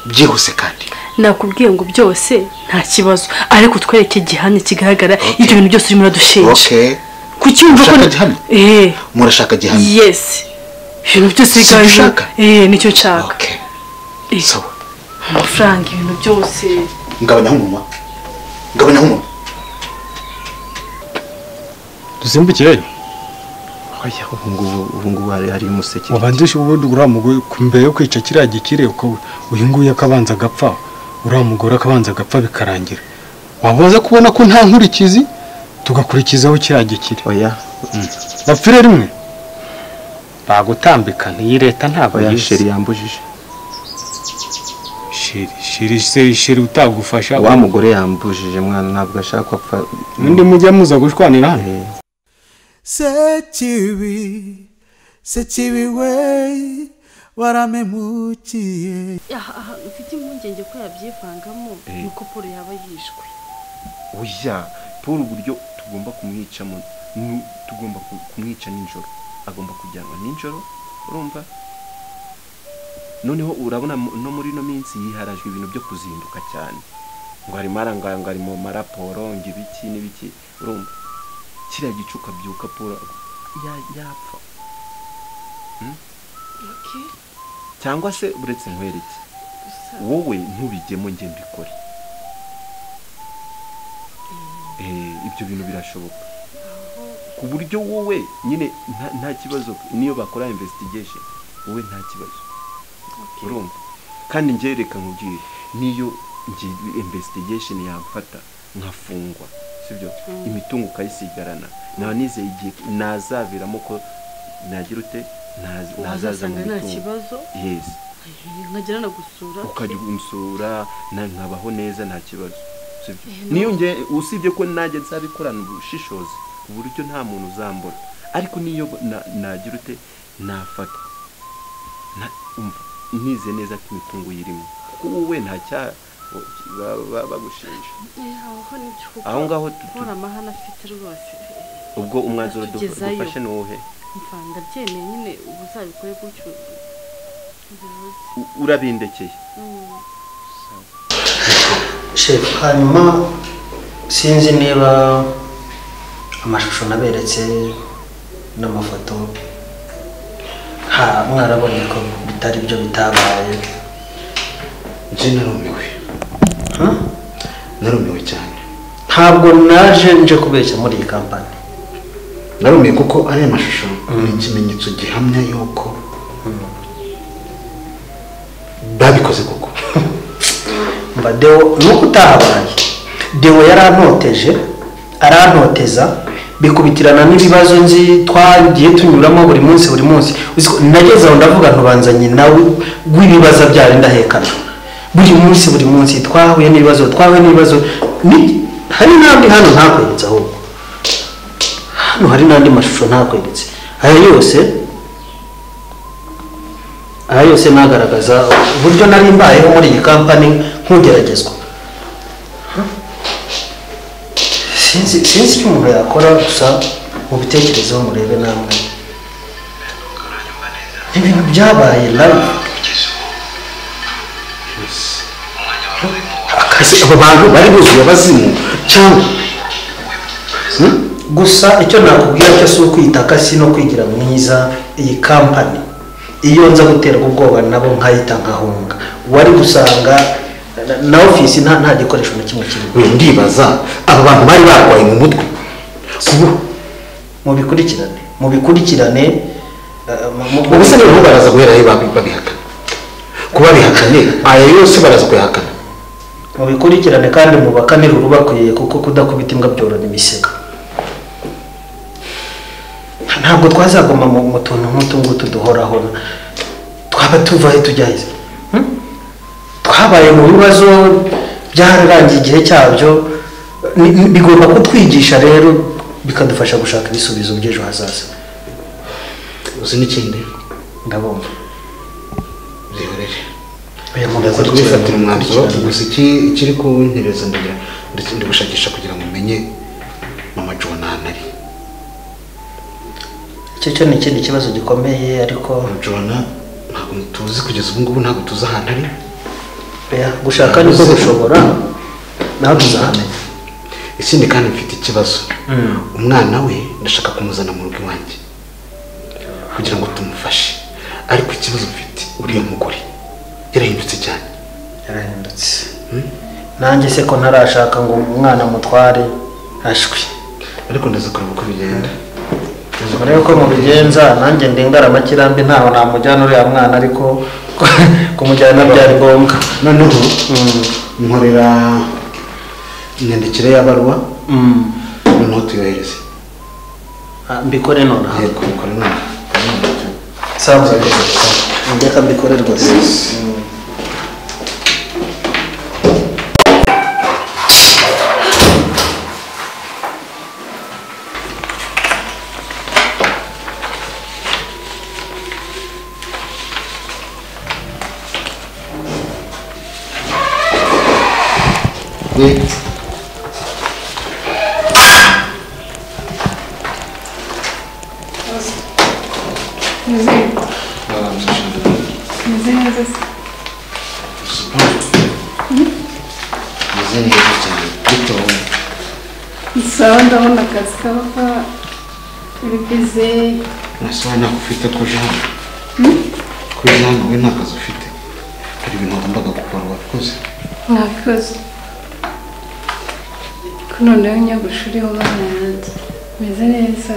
byihuse kandi nakubwiye ngo byose nta kibazo ariko twereke igihamya kigaragara ibyo bintu byose urimo uradushinja oke kucyumva ko Urashaka gihamya? eee murashaka gihamya yesi ibintu byose Si ibyo bigaragara ushaka? eee nicyo nshaka oke Eh, sawa amafaranga ibintu byose ngabanyaho umunwa ngabanyaho umunwa dusimbukire oya ubu ngubu ubu ngubu hari hari umuseke wabanzishe ubundi uriya mugore ku- mbere yo kwica kiriya gikire uko uyu nguyu akabanza agapfa uriya mugore akabanza agapfa bikarangira wabanza kubona ko nta nkurikizi tugakurikizaho kiriya gikire oya bapfire rimwe bagutambika iyi leta ntabwo oya yizi sheri yambujije shiri shiri shiri shiri utagufasha wa mugore yambujije mwana ntabwo ashaka ko apfa undi mujya muza gushwanira hano Eh, sekibi sekibi we waramemukiye mfite impungenge ko yabyivangamo nuko paul yaba yishwe oya paul uburyo tugomba kumwica mu ni- tugomba ku- kumwica nijoro agomba kujyanwa nijoro urumva noneho urabona mu- no muri ino minsi yiharajwe ibintu byo kuzinduka cyane ngo harimo arangarango ari mu maraporo ngo ibiki n'ibiki urumva kiriya gicuka byuka paul ya- yapfa cyangwa se uretse nkwereke wowe ntubigemo njye mbikore Eh, ibyo bintu birashoboka ku buryo wowe nyine nta- nta kibazo niyo bakora investigation wowe nta kibazo urumva kandi njye reka nkubwire niyo njye investigation yamfata nkafungwa sibyo imitungo ukayisigarana naba nizeye igihe nazaviramo ko nagira ute Naz- nazaza mu wazasanga nta mitungo kibazo yesi eh, nkagera na gusura ukajya umusura na- nkabaho neza nta kibazo sibyo? Eh, no. niyo nge usibye ko nanjye nzabikorana ubushishozi ku buryo nta muntu uzambura ariko niyo na- nagira ute nafata Na- umva, nize neza ko imitungo yirimo kuko wowe nta cyaha ba- ba- bagushinja Eh, aho nibyo kuko aho ngaho tu- tu- nkora amahane afite rwose ubwo umwanzuro du- Tugezayo. dufashe ni uwuhe mva ndabyemeye nyine ubu uzabikore gutyo bibuze U- urabindekeye shefu hanyuma sinzi niba amashusho naberetse n'amafoto ha mwarabonye ko bitari byo bitabaye njye narumiwe Huh? narumiwe cyane ntabwo naje nje kubeshya muri iyi kampani narumiwe kuko ariya mashusho ni ikimenyetso gihamya yuko babikoze koko mba deo nuko utahabaye deo yarantoteje arantoteza bikubitirana n'ibibazo nzi twagiye tunyuramo buri munsi buri munsi Uzi ko nageze aho ndavuga ntubanzanye nawe w'ibibazo byari ndahekana buri munsi buri munsi twahuye n'ibibazo twahuye n'ibibazo Ni- hari n'andi hano ntakweretse ahubwo hano hari n'andi mashusho ntakweretse aya yose aha yose nagaragaza uburyo nari mbayeho muri iyi kampani nk'ugeragezwa sinzi sinzi icyo umuntu yakora gusa mubitekerezeho murebe namwe ibintu byabaye live akazi abo bantu bari buzuye abazimu cyangwa gusa icyo nakubwira cyo si ukwitaka si no kwigira mwiza iyi kampani iyo nza guterwa ubwoba nabo nkahita nkahunga wari gusanga na- na ofisi nta nta gikoresho na kimwe kirimo we ndibaza aba bantu bari barwaye mu mutwe ubu mubikurikirane mubikurikirane eh, mu- mu- mu- ubuse noneho baraza guhera aho babi- babihakana kuba bihakanye aya yose baraza kuyahakana mubikurikirane kandi mubakanire urubakwiye kuko kudakubita imbwa byorora imisega ntabwo twazaguma mu mu tuntu nk'utu ngutu duhoraho twaba tuva aho tujya heza Hmm? twabaye mu bibazo byararangiye igihe cyabyo ni- ni- bigomba kutwigisha rero bikadufasha gushaka ibisubizo by'ejo hazaza uzi n'ikindi ndabumva rihorere Oya, ndaza mubikurikirane, kubifatira umwanzuro mubikurikirane. gusa iki ikiri ku ntereza ndagira ndetse ndigushakisha kugira ngo umenye mama jona ahantu ari icyo cyo ni ikindi kibazo gikomeye ariko mama jona ntabwo tuzi kugeza ubu ngubu ntabwo tuzi ahantu ari Oya, gushaka niko gushobora nawe tuzahamenya ikindi kandi mfite ikibazo umwana we ndashaka kumuzana mu rugo iwanjye kugira ngo tumufashe ariko ikibazo mfite uriya mugore yarahindutse cyane yarahindutse nanjye se ko ntarashaka ngo umwana mutware ashwi ariko ndaza kureba uko bigenda mbere yuko mubigenza nanjye ndingaramakirambye ntaho namujyana uriya mwana ariko kumujyana byari ngombwa noneho nkorera inyandikire y'abaruwa noneho tuyohereze Ah, mbikore nonaha yego bikore noneho sawa reka mbikore rwose Meze neza se meze neza cyane bitowe sawa ndabona akazi kaba uri bize nasobanuye ntabwo ufite ko jean ko jean we nta kazi ufite hari ibintu wagombaga gukora wakoze mwakoze ko noneho nyogosha uriho abana yanjye meze neza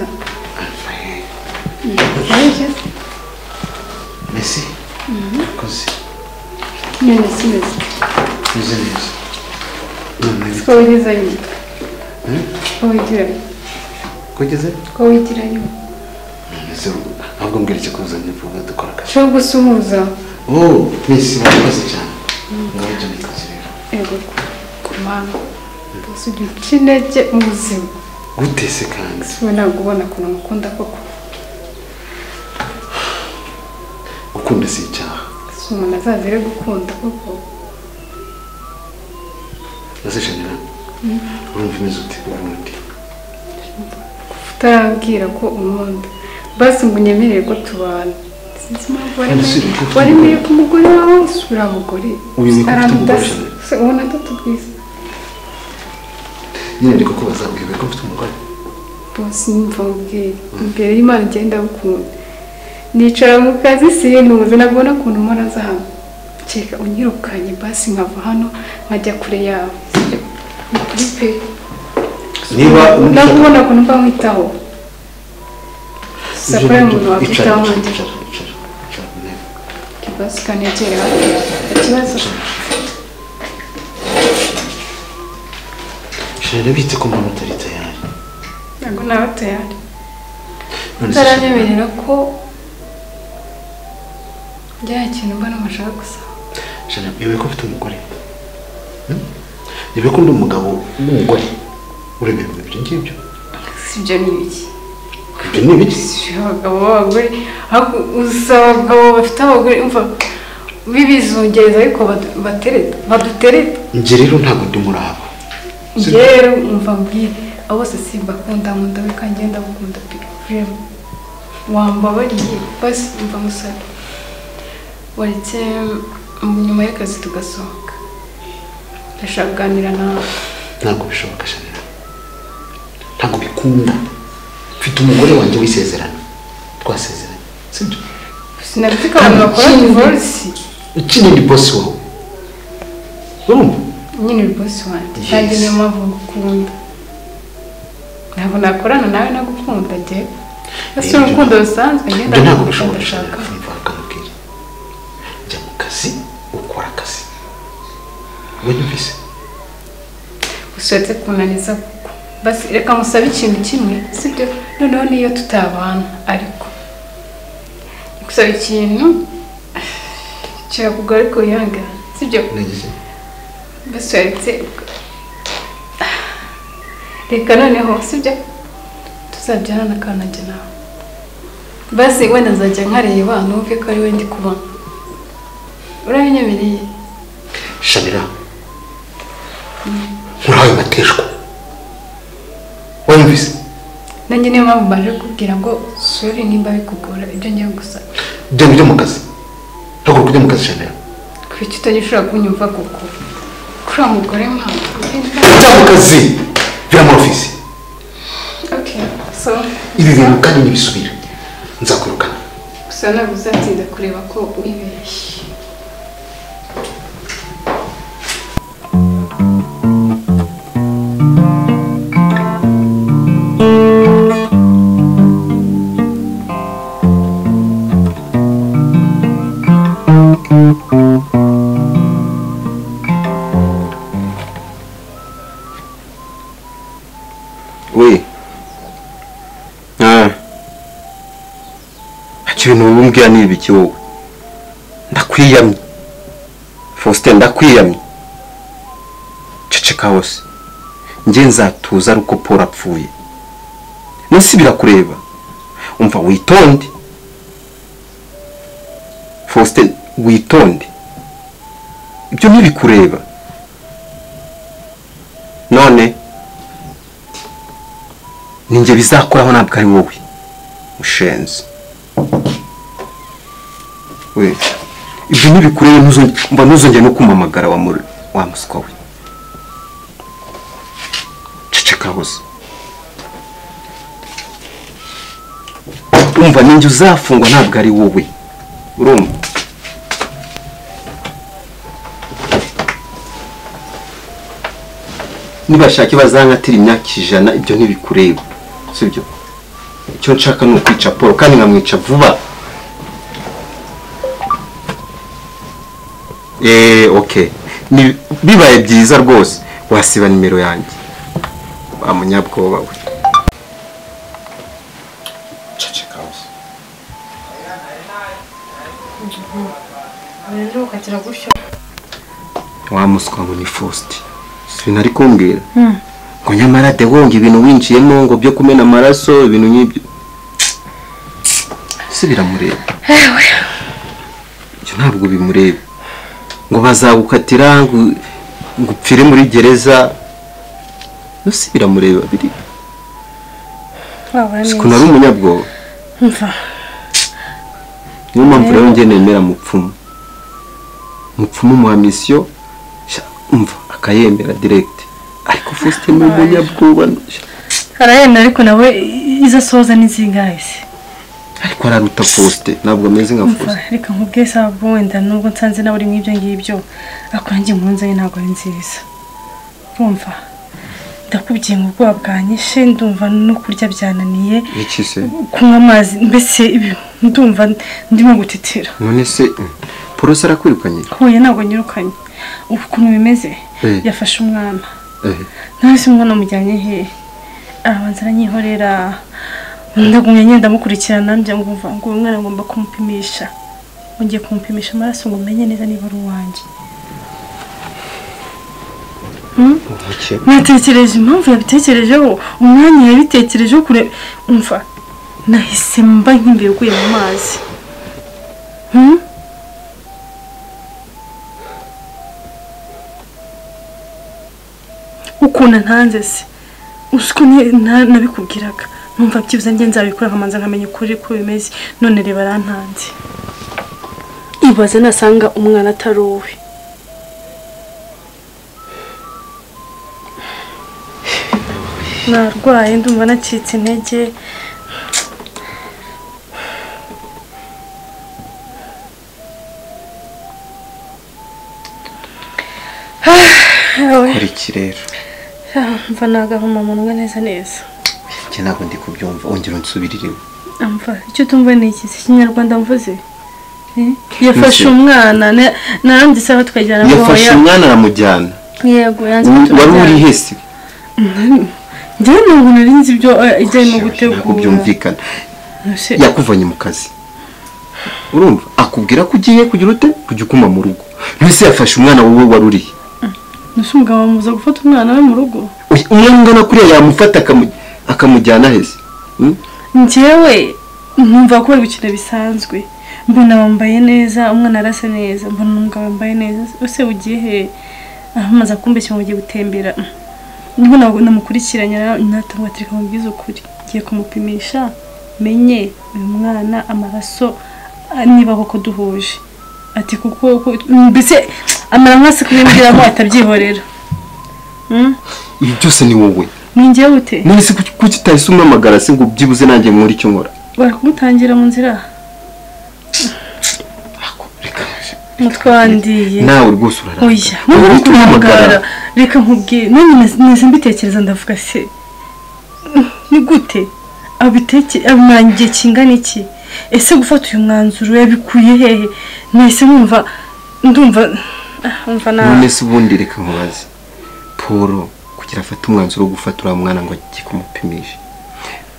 Mbese, mbese wakoze none si meze meze neza none ko wigize nyuma ko wigira ko ugeze ko wigira nyuma meze ahubwo mbwira ikikuza ntivuga dukora akazi ushobora gusuhuza oh mbese wakoze cyane ngaho jya mu kazi rero ego ku mwana gusa ujya uca intege mu buzima gute se kandi siwe ntabwo ubona ukuntu mukunda koko gukunda si icyaha gusa umuntu azazire gukunda koko nazishanira urumva imeze ute ubundi utarabwira ko umundi basi ngo unyemerere ko tubana sinzi impamvu wari Ese uri kuvuga? waremeye ku mugore wawe usura abagore Uyu ni kuvuga arandasa umugore? Se, ubona atatubwiza nyine ndi kukubaza uyobe ko mfite umugore bose nimva mubwire imbere y'imana ugenda bukunda nicara mu kazi sinuze ntabwo ubona ukuntu mpora aza hano kereka unyirukanye basi nkava hano nkajya kure yawe Ni kuri pe niba nawe ubona ukuntu mba mwitaho gusa ko ari umuntu icara wakwitaho icara nkajya icara icara ku ntebe ikibazo kanegera ikibazo shira bitse ko mbona utari tayari ntabwo nawe tayari none se shira- utaranyemerera ko bya kintu mbona mushaka gusaba shira yobe ko mfite umugore Hmm? yobe ko ndi umugabo w'umugore urebera ibyo ngibyo si ibyo ni ibiki ibyo ni ibiki si abagabo b'abagore ahubwo uzi abagabo bafite abagore umva bibizungereza ariko badu- batereta badutereta njye rero ntabwo ndi murabo njyewe rero umva mbwire abo bose simbakunda nkunda we kandi ngenda gukunda pe rero wambabariye basi umva musore waretse mm, nyuma y'akazi tugasohoka ndashaka kuganira nawe ntabwo bishoboka shanira ntabwo bikunda mfite umugore wanjye w'isezerano twasezeranye sibyo sinabifite abantu bakora divorisi ukinira bosi wawe urumva nyine uri bosi wanjye Yes. kandi niyo mpamvu ngukunda ntabwo nakorana nawe nagukunda njye basi Ibyo- urukundo rusanzwe ngenda ibyo ntabwo bishoboka ngukunda ndashaka shanira urumva akamubwira jya mu kazi ukora akazi wanyumvise ushatse kunaniza kuko basi reka musabe ikintu kimwe sibyo noneho niyo tutabana ariko gusaba ikintu kirakugora ariko wihangana sibyo nagize basoretse reka noneho sibyo tuzabyarana kanajya nawe basi wenda nzajya nkareba numve ko ari we ndi kubona urabinyemereye shanira nkurahaye mateshwa wanyumvise nanjye niyo mpamvu baje kubwira ngo suri nimba bikugora ibyo ngiye gusa genda ujye mu kazi ntabwo ujya mu kazi shanira ko kuki utagishobora kunyumva koko kuri uwo mugore mpamvu cyangwa akazi bira muri ofisi okay so ibi bintu kandi ntibisubira nzakwirukana gusa ntabwo uzatinda kureba ko wibeshye we ntacyo ibintu bibumbwira ni ibiki wowe ndakwiyamye faustin ndakwiyamye ceceka hose njye nzatuza ari uko paul apfuye munsi birakureba umva witonde faustin witonde ibyo ntibikureba none ninjye bizakoraho ntabwo ari wowe mushenzi we ibyo ntibikureba ntuzonge- mba ntuzongere no kumamagara wa muri- wa muswa we ceceka hose umva ninjye uzafungwa ntabwo ari wowe urumva nibashake bazankatira imyaka ijana ibyo ntibikureba sibyo icyo nshaka ni ukwica paul kandi nkamwica vuba eee okay Ni- bibaye byiza rwose wasiba nimero yanjye wa munyabwoba we ceceka hose rero ukagira gutyo wa muswa ngo ni faustin sinari kumbwira ngo nyamara de wonga ibintu winjiyemo ngo byo kumena amaraso ibintu nk'ibyo si biramureba ibyo ntabwo bimureba ngo bazagukatira ngo ngo upfire muri gereza no si biramureba biri wabona siko nari umunyabwoba Umva. niyo mpamvu rero njye nemera mupfumu mupfumu umuha misiyo sha, umva akayemera direct ariko faustin ni umunyabwoba sha. arayemera ariko nawe izo asoza n'izingahe se ariko araruta posite ntabwo ameze nka Umva, posite reka nkubwiye sawa bwo wenda nubwo nsanze nawe uri nk'ibyo ngibyo ariko nanjye impunzi ye ntabwo ari nziza urumva ndakubyiye ngo ubwoba bwanyishe ndumva no kurya byananiye iki se kunywa amazi mbese ibi- ndumva ndimo gutitira none se polisi arakwirukanye huye ntabwo nyirukanye ubu ukuntu bimeze Eh. yafashe umwana Eh, nawe se umwana amujyanye hehe arabanza aranyihorera ndagumya ngenda amukurikirana njya ngumva ngo uyu mwana ngomba kumupimisha ngiye kumupimisha amaraso ngo menye neza niba ari uwanjye umuke natekereje impamvu yabitekerejeho umwanya yabitekerejeho kure umva nahise mba nk'imbere uguye mu mazi Hmm? ukuntu ntanze se uzi ko ni- na- nabikubwiraga numva byibuze njye nzabikora nkamanza nkamenya ukuri ko bimeze none reba arantanze ibaze nasanga umwana atari uwe narwaye ndumva nacitse intege Yewe, kora iki rero mva nagahuma munwa neza neza njye ntabwo ndi kubyumva wongera unsubirire iwe. amva icyo utumva ni iki si ikinyarwanda mvuze Eh? yafashe Mbese- umwana na- narandi sawa tukajyana ngo yafashe oya. umwana aramujyana yego yanze Ubu- wari uri kutumujyana hese njyewe ntabwo nari nzi ibyo eh, ijyanye no ntabwo gutegura byumvikana Ese, yakuvanye mu kazi urumva akubwira ko ugiye kugira ute kujya ukuma mu rugo mbese yafashe umwana wowe wari urihe ese umugabo amuza gufata umwana we mu rugo Uy- umwana ungana kuriya yamufata akamu- akamujyana hese Hmm? njyewe numva ko bari gukina bisanzwe mbona wambaye neza umwana arasa neza mbona umugabo wambaye neza ese ugiye he ahamaza kumbeshya ngo ugiye gutembera nibwo nabwo namukurikiranye natanga ati reka mubwize ukuri ngiye kumupimisha menye uyu mwana amaraso ah, niba koko duhuje ati kuko ko- mbese amara nk'asi kubimubwiramo atabyihorera Mm? ibi byose ni wowe ni njyewe ute none se kuki kuki utahise umpamagara se ngo byibuze nanjye nkore icyo nkora bari kumutangira mu nzira umutwe wandiye nawe rwose urarara oya Ubu nkuko turahamagara. umuhamagara reka nkubwire nanjye neza mbitekereza ndavuga se ni gute abiteke abimara igihe kingana iki ese gufata uyu mwanzuro yabikuye hehe nahise numva ndumva ah, umva none nawe se ubundi reka nkubaze paul kugira afate umwanzuro wo gufata uriya mwana ngo ajye kumupimisha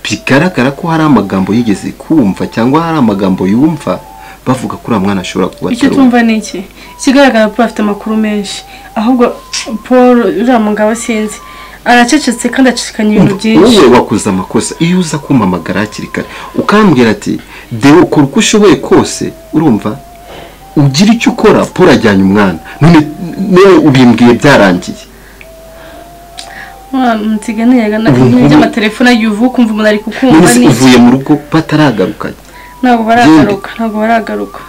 bigaragara ko hari amagambo yigeze kumva cyangwa hari amagambo yumva bavuga ko uriya mwana ashobora kuba icyo atari uwe. tumva ni iki ikigaragara paul afite amakuru menshi ahubwo paul uriya mugabo sinzi aracecetse kandi acikanye ibintu byinshi wowe wakoze amakosa iyo uza kumpamagara hakiri kare ukambwira ati deo kora uko ushoboye kose urumva ugira icyo ukora paul ajyanye umwana none nawe ubimbwiye byarangiye wa mutigane yagana iby'amatelefone agiye uvuka kumva umuntu ari none kukumva se ni iki? uvuye mu rugo bataragaruka ntabwo baragaruka ntabwo baragaruka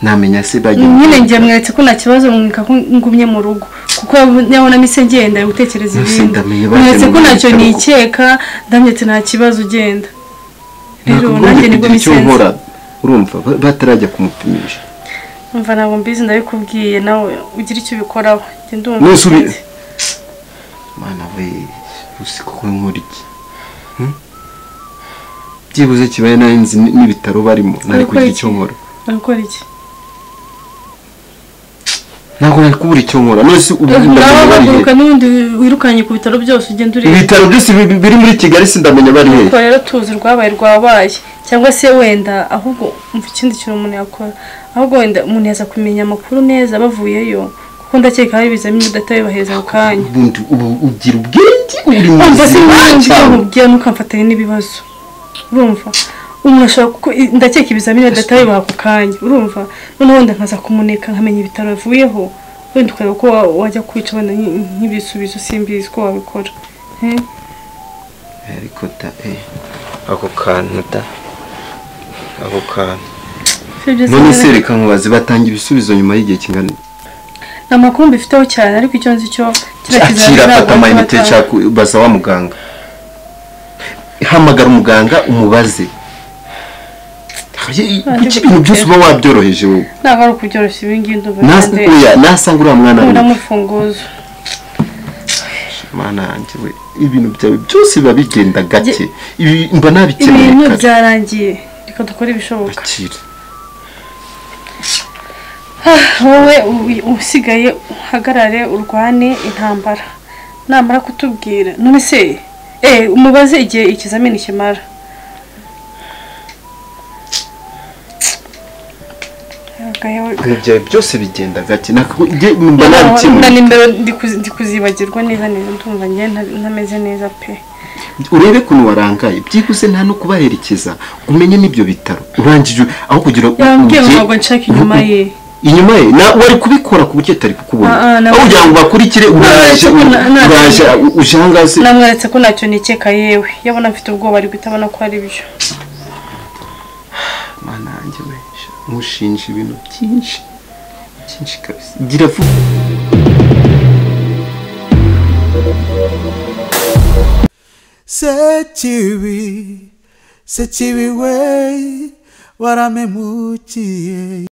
namenya se bagiye nyine njye mweretse ko nta kibazo mwika ko ngumye mu rugo kuko yabona mise ngenda ari gutekereza Nose ibindi ndamenye bagiye mweretse ko mu ntacyo bitaro. nikeka ndamye ati nta kibazo ugenda rero nanjye nakagombye nibwo kugira icyo bisenze nkora urumva ba- batarajya kumupimisha umva ntabwo mbizi ndabikubwiye nawe ugira icyo ubikoraho njye ndumva Nose ubi- bitinze. mana we uzi ko we nkora iki Hmm? byibuze kibaye nawe nzi n- n'ibitaro barimo nari Ukora kugira iki? icyo nkora Urakora iki ntabwo nari kubura icyo nkora nose ubu ndamenya bari he urahaguruka n'ubundi wirukanye ku bitaro byose ugenda ureba ibitaro byose bi- bi- biri muri kigali sindamenya bari he ariko rero tuzi urwabaye rwabaye cyangwa se wenda ahubwo umva ikindi kintu umuntu yakora ahubwo wenda umuntu yaza kumenya amakuru neza bavuyeyo kuko ndakeka hari ibizamini batabibahereza ako kanya ubundi ubu ugira ubwenge uri mu umva se buzima n'ibyo cyane. nkubwira ntukamfatanye n'ibibazo urumva umuntu ashobora kuko ndakeka ibizamini batabibaha ako kanya urumva noneho wenda nkaza kumuneka nkamenya ibitaro yavuyeho wenda ukareba ko wa- wajya kwica wenda nk- nk'ibisubizo simbizi ko wabikora Eh? ariko da eh, ako kantu da ako kantu Si byiza none rero. se reka nkubaze batanga ibisubizo nyuma y'igihe kingana nta makuru mbifiteho cyane ariko icyo nzi cyo akira afata amayinite cyane nshaka baza wa muganga hamagara umuganga umubaze Ye- kuki ibintu byose uba wabyoroheje wowe ntabwo ari ukubyoroshya ibi ngibi ndumva Nas- kandi oya, nasanga uriya mwana nkunda we. mufunguzo mana yanjye we ibintu byawe byose biba bigenda gake Ibi mba nabikeneye ibintu kare byarangiye reka dukore ibishoboka akira wowe u- usigaye uhagarare urwane intambara namara kutubwira none se eh umubaze igihe ikizamini kimara Agahewe. ibintu byawe byose bigenda gake Nako- nge- mba na nabikeneye nimero ndi kuzi- ndi kuzibagirwa neza neza ndumva njye nta- ntameze neza pe urebe ukuntu warangaye byihuse nta no kubaherekeza ngo umenye n'ibyo bitaro urangije aho kugira ngo yambwiye ngo ujye- ntabwo nshaka inyuma ye inyuma ye na wari kubikora ku buryo atari kukubona Ah, ah, na- aho kugira ngo bakurikire uraje na- na- na- uraje uje ahangaha se namweretse ko ntacyo nikeka yewe yabona mfite ubwoba ari guhita abona ko ari byo mana yanjye we sha, nkushinja ibintu byinshi byinshi kabisa gira vuba sekibi sekibi we waramemukiye